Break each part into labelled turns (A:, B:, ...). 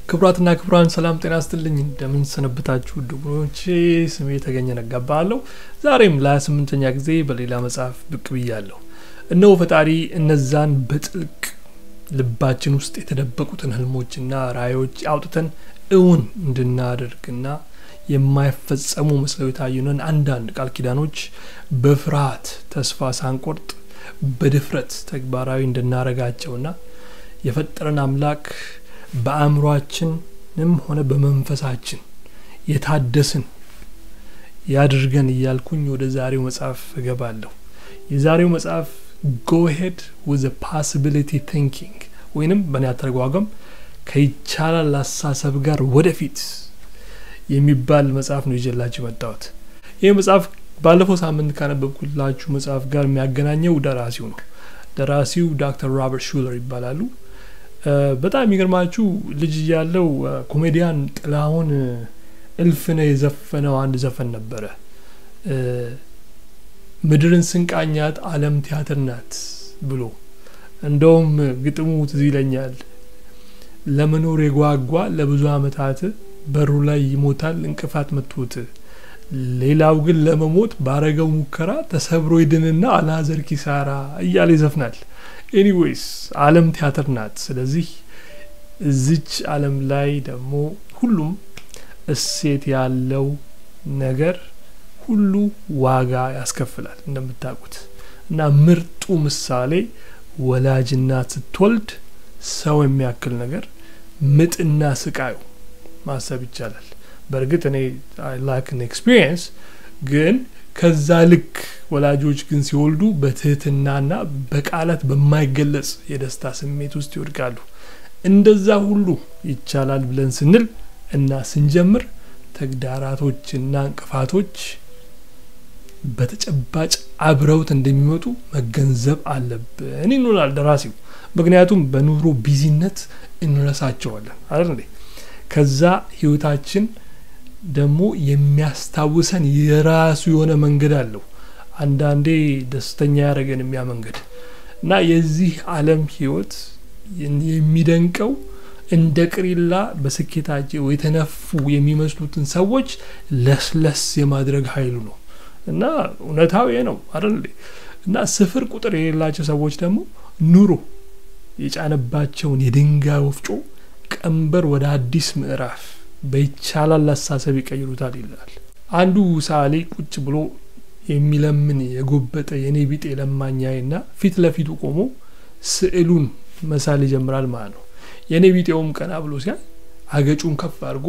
A: ክቡራትና ክቡራን ሰላም ጤና ስትልኝ እንደምን ሰነበታችሁ ድጉኖቼ ስሜ የተገኘ ነጋባለሁ ዛሬም ለ28ኛ ጊዜ በሌላ መጽሐፍ ብቅ ብያለሁ እነሆ ፈጣሪ እነዛን በጥልቅ ልባችን ውስጥ የተደበቁትን ህልሞችና ራእዮች አውጥተን እውን እንድናደርግና የማይፈጸሙ መስለው የታዩንን አንዳንድ ቃል ኪዳኖች በፍርሃት ተስፋ ሳንቆርጥ በድፍረት ተግባራዊ እንድናረጋቸውና የፈጠረን አምላክ በአእምሯችንም ሆነ በመንፈሳችን የታደስን ያድርገን እያልኩኝ ወደ ዛሬው መጽሐፍ እገባለሁ የዛሬው መጽሐፍ ጎሄድ ውዘ ፓሲቢሊቲ ቲንኪንግ ወይንም በእኔ አተረጓጓም ከይቻላል አሳሰብ ጋር ወደፊት የሚባል መጽሐፍ ነው ይዤላችሁ መጣሁት ይህ መጽሐፍ ባለፈው ሳምንት ካነበብኩላችሁ መጽሐፍ ጋር የሚያገናኘው ደራሲው ነው ደራሲው ዶክተር ሮበርት ሹለር ይባላሉ በጣም የሚገርማችሁ ልጅ እያለው ኮሜዲያን ጥላሁን እልፍነ የዘፈነው አንድ ዘፈን ነበረ ምድርን ስንቃኛት አለም ቲያትር ናት ብሎ እንደውም ግጥሙ ትዝ ይለኛል ለመኖር የጓጓ ለብዙ አመታት በሩ ላይ ይሞታል እንቅፋት መቶት ሌላው ግን ለመሞት ባረገው ሙከራ ተሰብሮ ይድንና አላዘር ኪሳራ እያለ ይዘፍናል ኤኒዌይስ አለም ቲያትር ናት ስለዚህ እዚች አለም ላይ ደግሞ ሁሉም እሴት ያለው ነገር ሁሉ ዋጋ ያስከፍላል እንደምታውቁት እና ምርጡ ምሳሌ ወላጅናት ስትወልድ ሰው የሚያክል ነገር ምጥና ስቃዩ ማሰብ ይቻላል በእርግጥ እኔ ላክን ኤክስፒሪየንስ ግን ከዛ ልክ ወላጆች ግን ሲወልዱ በትህትናና በቃላት በማይገለጽ የደስታ ስሜት ውስጥ ይወድቃሉ እንደዛ ሁሉ ይቻላል ብለን ስንል እና ስንጀምር ተግዳራቶችና እንቅፋቶች በተጨባጭ አብረውት እንደሚመጡ መገንዘብ አለብን ይኖላል ደራሲው ምክንያቱም በኑሮ ቢዚነት እንረሳቸዋለን አይደል እንዴ ከዛ ህይወታችን ደግሞ የሚያስታውሰን የራሱ የሆነ መንገድ አለው አንዳንዴ ደስተኛ ያደረገን የሚያ መንገድ እና የዚህ አለም ህይወት የሚደንቀው እንደ ቅሪላ በስኬታቸው የተነፉ የሚመስሉትን ሰዎች ለስለስ የማድረግ ኃይሉ ነው እና እውነታው ይሄ ነው አይደል እና ስፍር ቁጥር የሌላቸው ሰዎች ደግሞ ኑሮ የጫነባቸውን የድንጋይ ወፍጮ ቀንበር ወደ አዲስ ምዕራፍ በይቻላል አሳሰብ ይቀይሩታል ይላል አንዱ ሳሌ ቁጭ ብሎ የሚለምን የጎበጠ የኔ ቢጤ ለማኛይና ፊት ለፊቱ ቆሞ ስዕሉን መሳል ይጀምራል ማለት ነው የኔ ቢጤውም ቀና ብሎ ሲያይ አገጩን ከፍ አድርጎ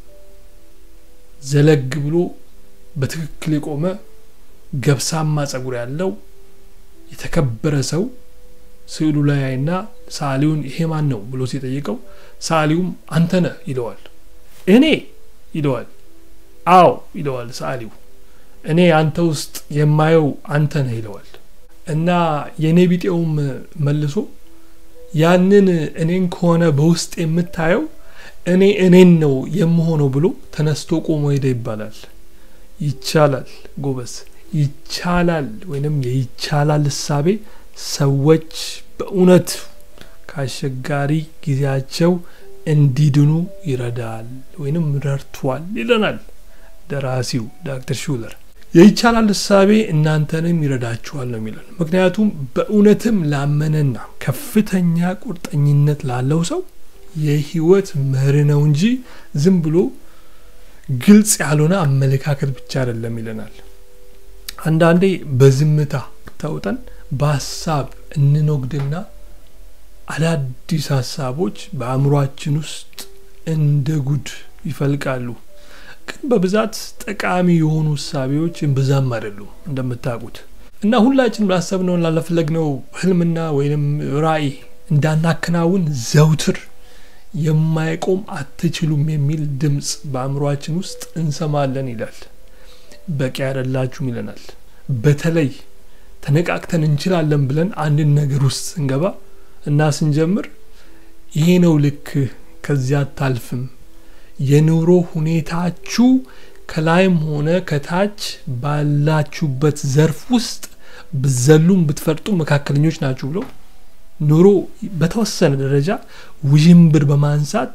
A: ዘለግ ብሎ በትክክል የቆመ ገብሳማ ጸጉር ያለው የተከበረ ሰው ስዕሉ ላይ አይና ሳሊውን ይሄ ማን ነው ብሎ ሲጠይቀው ሳሊውም አንተነ ይለዋል እኔ ይለዋል አዎ ይለዋል ሳሊው እኔ አንተ ውስጥ የማየው አንተ ነህ ይለዋል እና የእኔ ቢጤውም መልሶ ያንን እኔን ከሆነ በውስጥ የምታየው እኔ እኔን ነው የምሆነው ብሎ ተነስቶ ቆሞ ሄደ ይባላል ይቻላል ጎበዝ ይቻላል ወይንም የይቻላል እሳቤ ሰዎች በእውነት ከአስቸጋሪ ጊዜያቸው እንዲድኑ ይረዳል ወይንም ረድቷል ይለናል ደራሲው ዶክተር ሹለር የይቻላል እሳቤ እናንተንም ይረዳችኋል ነው የሚለን ምክንያቱም በእውነትም ላመነና ከፍተኛ ቁርጠኝነት ላለው ሰው የህይወት መሪ ነው እንጂ ዝም ብሎ ግልጽ ያልሆነ አመለካከት ብቻ አይደለም ይለናል አንዳንዴ በዝምታ ተውጠን በሀሳብ እንኖግድና አዳዲስ ሀሳቦች በአእምሯችን ውስጥ እንደ ጉድ ይፈልቃሉ ግን በብዛት ጠቃሚ የሆኑ እሳቤዎች ብዛም አይደሉም እንደምታውቁት እና ሁላችንም ላሰብነውን ላለፈለግነው ህልምና ወይም ራእይ እንዳናከናውን ዘውትር የማይቆም አትችሉም የሚል ድምፅ በአእምሯችን ውስጥ እንሰማለን ይላል በቂ አይደላችሁም ይለናል በተለይ ተነቃቅተን እንችላለን ብለን አንድን ነገር ውስጥ ስንገባ እና ስንጀምር ይሄ ነው ልክ ከዚያ አታልፍም የኑሮ ሁኔታችሁ ከላይም ሆነ ከታች ባላችሁበት ዘርፍ ውስጥ ብዘሉም ብትፈርጡ መካከለኞች ናችሁ ብሎ ኑሮ በተወሰነ ደረጃ ውዥንብር በማንሳት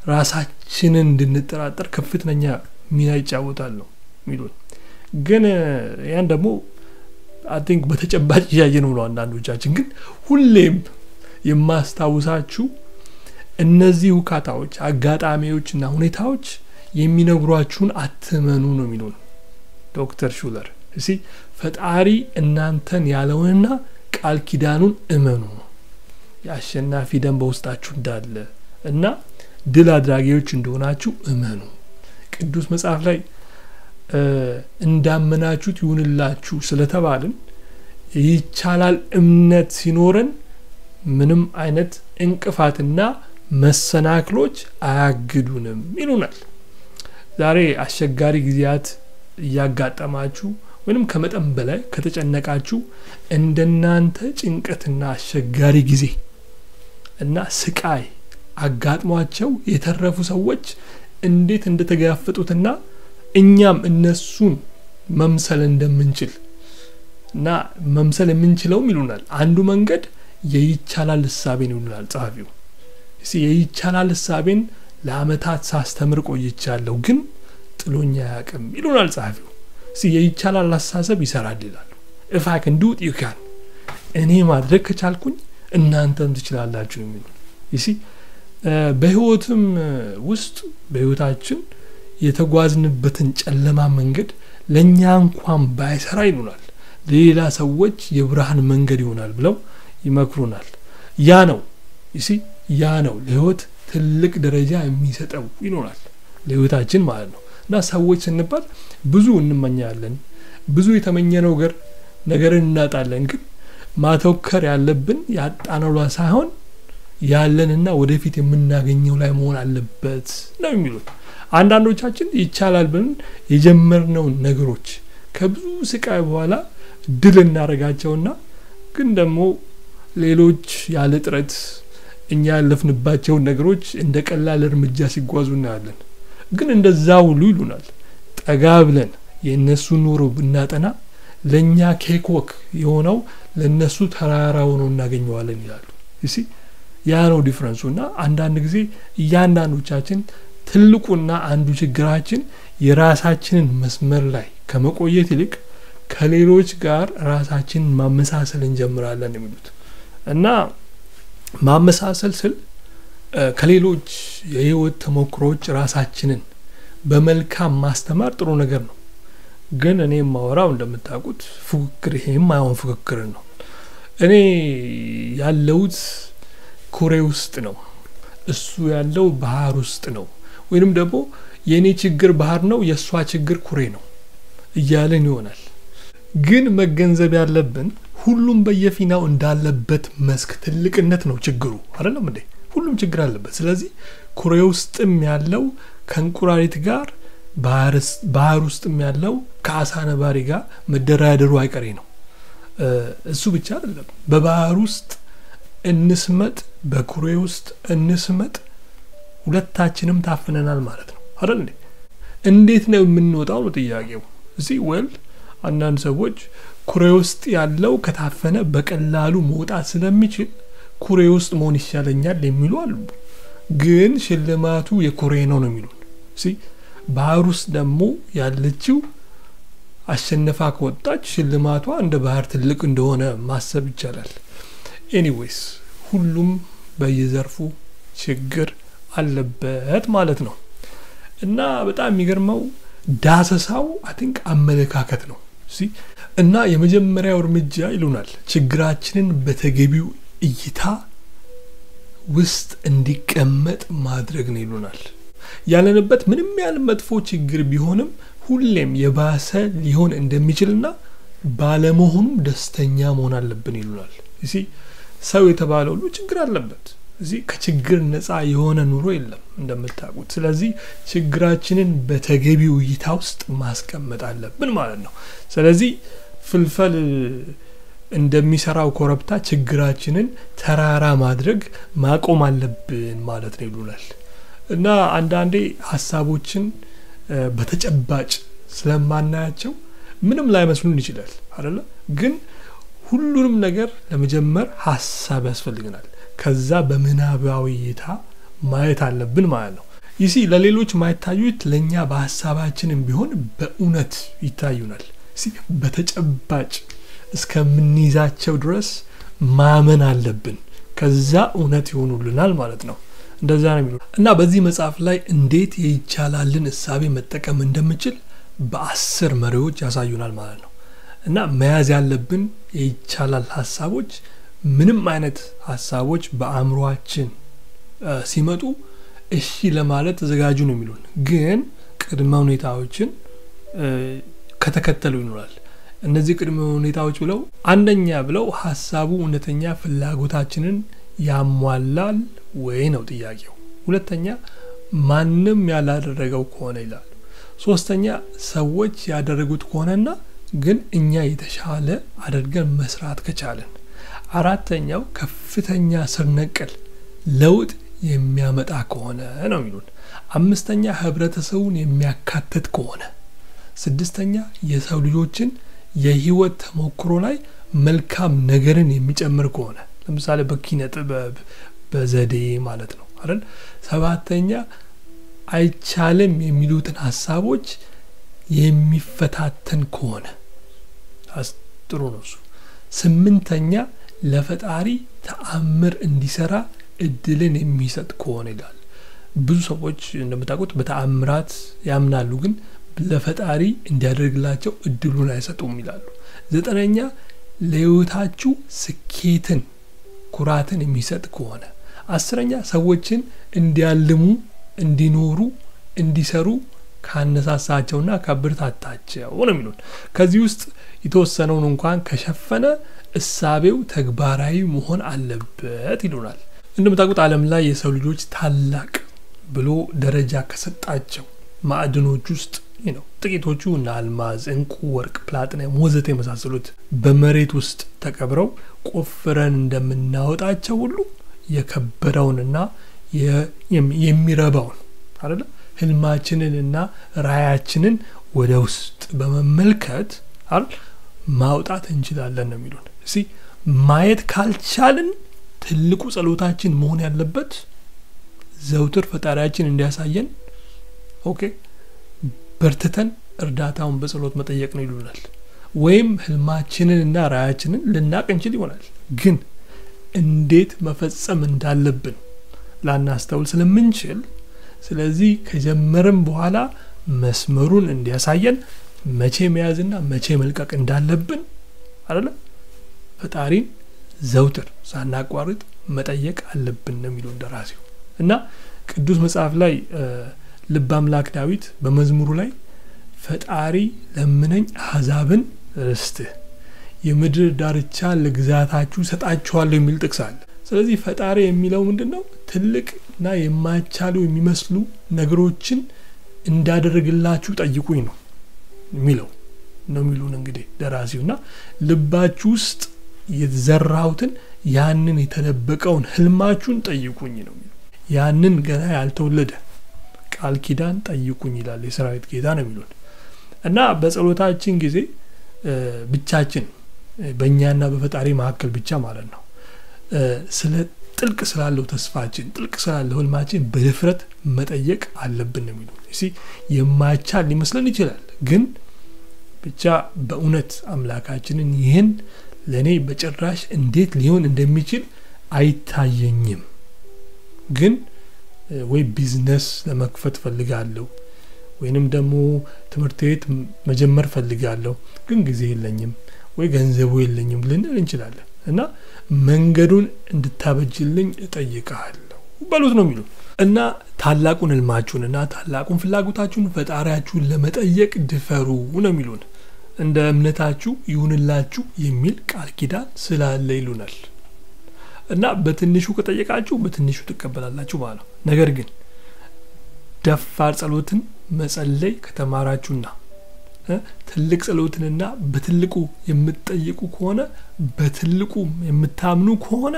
A: ራሳችንን እንድንጠራጠር ከፍተኛ ሚና ይጫወታል ነው የሚሉን። ግን ያን ደግሞ አይ ቲንክ በተጨባጭ እያየ ነው ነው አንዳንዶቻችን። ግን ሁሌም የማስታውሳችሁ እነዚህ ውካታዎች፣ አጋጣሚዎችና ሁኔታዎች የሚነግሯችሁን አትመኑ ነው የሚሉን ዶክተር ሹለር። እሲ ፈጣሪ እናንተን ያለውንና ቃል ኪዳኑን እመኑ ነው የአሸናፊ ደም በውስጣችሁ እንዳለ እና ድል አድራጊዎች እንደሆናችሁ እመኑ። ቅዱስ መጽሐፍ ላይ እንዳመናችሁት ይሁንላችሁ ስለተባልን ይቻላል እምነት ሲኖረን ምንም አይነት እንቅፋትና መሰናክሎች አያግዱንም ይሉናል። ዛሬ አስቸጋሪ ጊዜያት እያጋጠማችሁ ወይም ከመጠን በላይ ከተጨነቃችሁ እንደናንተ ጭንቀትና አስቸጋሪ ጊዜ እና ስቃይ አጋጥሟቸው የተረፉ ሰዎች እንዴት እንደተጋፈጡትና እኛም እነሱን መምሰል እንደምንችል እና መምሰል የምንችለውም ይሉናል። አንዱ መንገድ የይቻላል እሳቤን ይሉናል ጸሐፊው። የይቻላል እሳቤን ለአመታት ሳስተምር ቆይቻለሁ፣ ግን ጥሎኛ አያውቅም ይሉናል ጸሐፊው። የይቻላል አስተሳሰብ ይሰራል ይላሉ። ኢፍ አይ ካን ዱ ኢት ዩ ካን፣ እኔ ማድረግ ከቻልኩኝ እናንተም ትችላላችሁ የሚሉ ይሲ በህይወትም ውስጥ በህይወታችን የተጓዝንበትን ጨለማ መንገድ ለእኛ እንኳን ባይሰራ ይሉናል ለሌላ ሰዎች የብርሃን መንገድ ይሆናል ብለው ይመክሩናል። ያ ነው ይሲ ያ ነው ለህይወት ትልቅ ደረጃ የሚሰጠው ይኖራል ለህይወታችን ማለት ነው። እና ሰዎች ስንባል ብዙ እንመኛለን፣ ብዙ የተመኘነው ነገር ነገርን እናጣለን። ግን ማተኮር ያለብን ያጣነው ላይ ሳይሆን ያለንና ወደፊት የምናገኘው ላይ መሆን አለበት ነው የሚሉት። አንዳንዶቻችን ይቻላል ብለን የጀመርነውን ነገሮች ከብዙ ስቃይ በኋላ ድል እናደርጋቸውና ግን ደግሞ ሌሎች ያለ ጥረት እኛ ያለፍንባቸውን ነገሮች እንደ ቀላል እርምጃ ሲጓዙ እናያለን። ግን እንደዛ ሁሉ ይሉናል ጠጋ ብለን የእነሱን ኑሮ ብናጠና ለእኛ ኬክ ወክ የሆነው ለእነሱ ተራራ ሆኖ እናገኘዋለን ይላሉ። እሲ ያ ነው ዲፍረንሱ። እና አንዳንድ ጊዜ እያንዳንዶቻችን ትልቁና አንዱ ችግራችን የራሳችንን መስመር ላይ ከመቆየት ይልቅ ከሌሎች ጋር ራሳችንን ማመሳሰል እንጀምራለን የሚሉት እና ማመሳሰል ስል ከሌሎች የህይወት ተሞክሮች ራሳችንን በመልካም ማስተማር ጥሩ ነገር ነው። ግን እኔ የማወራው እንደምታውቁት ፉክክር፣ ይሄ የማይሆን ፍክክርን ነው። እኔ ያለሁት ኩሬ ውስጥ ነው፣ እሱ ያለው ባህር ውስጥ ነው። ወይንም ደግሞ የእኔ ችግር ባህር ነው፣ የእሷ ችግር ኩሬ ነው እያልን ይሆናል። ግን መገንዘብ ያለብን ሁሉም በየፊናው እንዳለበት መስክ ትልቅነት ነው ችግሩ አይደለም እንዴ? ሁሉም ችግር አለበት። ስለዚህ ኩሬ ውስጥም ያለው ከእንቁራሪት ጋር ባህር ውስጥም ያለው ከአሳ ነባሪ ጋር መደራደሩ አይቀሬ ነው። እሱ ብቻ አይደለም። በባህር ውስጥ እንስመጥ፣ በኩሬ ውስጥ እንስመጥ፣ ሁለታችንም ታፍነናል ማለት ነው አይደል እንዴ? እንዴት ነው የምንወጣው ነው ጥያቄው። እዚህ ወል አንዳንድ ሰዎች ኩሬ ውስጥ ያለው ከታፈነ በቀላሉ መውጣት ስለሚችል ኩሬ ውስጥ መሆን ይሻለኛል የሚሉ አሉ። ግን ሽልማቱ የኩሬ ነው ነው የሚሉን። ባህር ውስጥ ደግሞ ያለችው አሸነፋ ከወጣች ሽልማቷ እንደ ባህር ትልቅ እንደሆነ ማሰብ ይቻላል። ኤኒዌይስ ሁሉም በየዘርፉ ችግር አለበት ማለት ነው እና በጣም የሚገርመው ዳሰሳው አይ ቲንክ አመለካከት ነው እና የመጀመሪያው እርምጃ ይሉናል ችግራችንን በተገቢው እይታ ውስጥ እንዲቀመጥ ማድረግ ነው ይሉናል። ያለንበት ምንም ያህል መጥፎ ችግር ቢሆንም ሁሌም የባሰ ሊሆን እንደሚችልና ባለመሆኑም ደስተኛ መሆን አለብን ይሉናል። እዚህ ሰው የተባለ ሁሉ ችግር አለበት። እዚህ ከችግር ነፃ የሆነ ኑሮ የለም እንደምታውቁት። ስለዚህ ችግራችንን በተገቢው እይታ ውስጥ ማስቀመጥ አለብን ማለት ነው። ስለዚህ ፍልፈል እንደሚሰራው ኮረብታ ችግራችንን ተራራ ማድረግ ማቆም አለብን ማለት ነው ይሉናል። እና አንዳንዴ ሀሳቦችን በተጨባጭ ስለማናያቸው ምንም ላይመስሉን ይችላል አይደለ? ግን ሁሉንም ነገር ለመጀመር ሀሳብ ያስፈልገናል። ከዛ በምናባዊ እይታ ማየት አለብን ማለት ነው። ይሲ ለሌሎች ማይታዩት ለእኛ በሀሳባችንም ቢሆን በእውነት ይታዩናል። በተጨባጭ እስከምንይዛቸው ድረስ ማመን አለብን። ከዛ እውነት ይሆኑልናል ማለት ነው። እንደዛ ነው የሚሉ እና በዚህ መጽሐፍ ላይ እንዴት የይቻላልን እሳቤ መጠቀም እንደምችል በአስር መሪዎች ያሳዩናል ማለት ነው። እና መያዝ ያለብን የይቻላል ሀሳቦች ምንም አይነት ሀሳቦች በአእምሯችን ሲመጡ እሺ ለማለት ተዘጋጁ ነው የሚሉን። ግን ቅድመ ሁኔታዎችን ከተከተሉ ይኖራል። እነዚህ ቅድመ ሁኔታዎች ብለው አንደኛ ብለው ሀሳቡ እውነተኛ ፍላጎታችንን ያሟላል ወይ ነው ጥያቄው። ሁለተኛ ማንም ያላደረገው ከሆነ ይላሉ። ሶስተኛ ሰዎች ያደረጉት ከሆነና ግን እኛ የተሻለ አድርገን መስራት ከቻለን። አራተኛው ከፍተኛ ስር ነቀል ለውጥ የሚያመጣ ከሆነ ነው የሚሉን። አምስተኛ ህብረተሰቡን የሚያካትት ከሆነ። ስድስተኛ የሰው ልጆችን የህይወት ተሞክሮ ላይ መልካም ነገርን የሚጨምር ከሆነ ለምሳሌ በኪነ ጥበብ በዘዴ ማለት ነው አይደል። ሰባተኛ አይቻልም የሚሉትን ሀሳቦች የሚፈታተን ከሆነ ጥሩ ነው እሱ። ስምንተኛ ለፈጣሪ ተአምር እንዲሰራ እድልን የሚሰጥ ከሆነ ይላል። ብዙ ሰዎች እንደምታውቁት በተአምራት ያምናሉ፣ ግን ለፈጣሪ እንዲያደርግላቸው እድሉን አይሰጡም ይላሉ። ዘጠነኛ ለህይወታችሁ ስኬትን፣ ኩራትን የሚሰጥ ከሆነ። አስረኛ ሰዎችን እንዲያልሙ፣ እንዲኖሩ፣ እንዲሰሩ ካነሳሳቸውና ካበረታታቸው ነው የሚሉን። ከዚህ ውስጥ የተወሰነውን እንኳን ከሸፈነ እሳቤው ተግባራዊ መሆን አለበት ይሉናል። እንደምታውቁት ዓለም ላይ የሰው ልጆች ታላቅ ብሎ ደረጃ ከሰጣቸው ማዕድኖች ውስጥ ነው ጥቂቶቹ እነ አልማዝ፣ እንቁ፣ ወርቅ፣ ፕላቲነም ወዘተ የመሳሰሉት በመሬት ውስጥ ተቀብረው ቆፍረን እንደምናወጣቸው ሁሉ የከበረውንና የሚረባውን አይደለ ህልማችንንና ራያችንን ወደ ውስጥ በመመልከት አይደል ማውጣት እንችላለን ነው የሚሉን። እሲ ማየት ካልቻልን ትልቁ ጸሎታችን መሆን ያለበት ዘውትር ፈጣሪያችን እንዲያሳየን ኦኬ በርትተን እርዳታውን በጸሎት መጠየቅ ነው ይሉናል። ወይም ህልማችንን እና ራያችንን ልናቅ እንችል ይሆናል፣ ግን እንዴት መፈጸም እንዳለብን ላናስተውል ስለምንችል ስለዚህ ከጀመርም በኋላ መስመሩን እንዲያሳየን መቼ መያዝና መቼ መልቀቅ እንዳለብን አይደለም ፈጣሪን ዘውትር ሳናቋርጥ መጠየቅ አለብን ነው የሚለው እንደራሴው እና ቅዱስ መጽሐፍ ላይ ልበ አምላክ ዳዊት በመዝሙሩ ላይ ፈጣሪ ለምነኝ አሕዛብን ርስትህ የምድር ዳርቻ ለግዛታችሁ ሰጣችኋለሁ የሚል ጥቅስ አለ። ስለዚህ ፈጣሪ የሚለው ምንድን ነው? ትልቅ እና የማይቻሉ የሚመስሉ ነገሮችን እንዳደረግላችሁ ጠይቁኝ ነው የሚለው ነው የሚሉን እንግዲህ ደራሲው እና ልባችሁ ውስጥ የተዘራሁትን ያንን የተደበቀውን ህልማችሁን ጠይቁኝ ነው የሚለው ያንን ገና ያልተወለደ ቃል ኪዳን ጠይቁኝ ይላል የሰራዊት ጌታ ነው የሚሉን እና በጸሎታችን ጊዜ ብቻችን በእኛና በፈጣሪ መካከል ብቻ ማለት ነው ስለ ጥልቅ ስላለው ተስፋችን ጥልቅ ስላለው ህልማችን በድፍረት መጠየቅ አለብን ነው የሚሉ ሲ የማይቻል ሊመስለን ይችላል ግን ብቻ በእውነት አምላካችንን ይህን ለእኔ በጭራሽ እንዴት ሊሆን እንደሚችል አይታየኝም ግን ወይ ቢዝነስ ለመክፈት ፈልጋለሁ ወይንም ደግሞ ትምህርት ቤት መጀመር ፈልጋለሁ ግን ጊዜ የለኝም ወይ ገንዘቡ የለኝም ልንል እንችላለን እና መንገዱን እንድታበጅልኝ እጠይቀሃለሁ በሉት ነው የሚሉ እና ታላቁን ህልማችሁን እና ታላቁን ፍላጎታችሁን ፈጣሪያችሁን ለመጠየቅ ድፈሩ ነው የሚሉን እንደ እምነታችሁ ይሁንላችሁ የሚል ቃል ኪዳን ስላለ ይሉናል እና በትንሹ ከጠየቃችሁ በትንሹ ትቀበላላችሁ ማለት ነው ነገር ግን ደፋር ጸሎትን መጸለይ ከተማራችሁና ትልቅ ጸሎትንና በትልቁ የምትጠይቁ ከሆነ በትልቁ የምታምኑ ከሆነ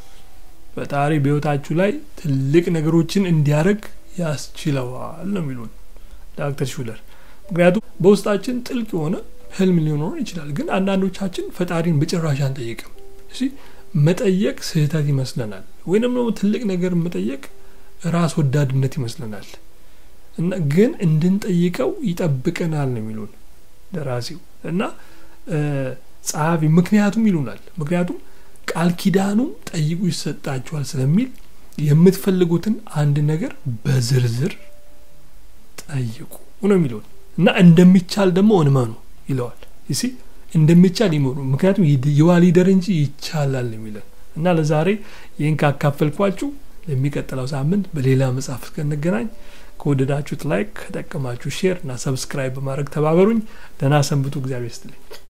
A: ፈጣሪ በህይወታችሁ ላይ ትልቅ ነገሮችን እንዲያደርግ ያስችለዋል ነው የሚሉን ዳክተር ሹለር ምክንያቱም በውስጣችን ጥልቅ የሆነ ህልም ሊኖረን ይችላል ግን አንዳንዶቻችን ፈጣሪን በጭራሽ አንጠይቅም እሺ መጠየቅ ስህተት ይመስለናል ወይንም ደግሞ ትልቅ ነገር መጠየቅ ራስ ወዳድነት ይመስለናል እና ግን እንድንጠይቀው ይጠብቀናል ነው የሚሉን ደራሲው እና ጸሐፊ ምክንያቱም ይሉናል ምክንያቱም ቃል ኪዳኑ ጠይቁ ይሰጣችኋል ስለሚል የምትፈልጉትን አንድ ነገር በዝርዝር ጠይቁ ነው የሚለውን እና እንደሚቻል ደግሞ እንመኑ ይለዋል ይሲ እንደሚቻል ይመኑ ምክንያቱም ይዋ ሊደር እንጂ ይቻላል የሚለን እና ለዛሬ ይህን ካካፈልኳችሁ ለሚቀጥለው ሳምንት በሌላ መጽሐፍ እስከንገናኝ ከወደዳችሁት ላይክ ከጠቀማችሁ ሼር እና ሰብስክራይብ በማድረግ ተባበሩኝ ደህና ሰንብቱ እግዚአብሔር ስትልኝ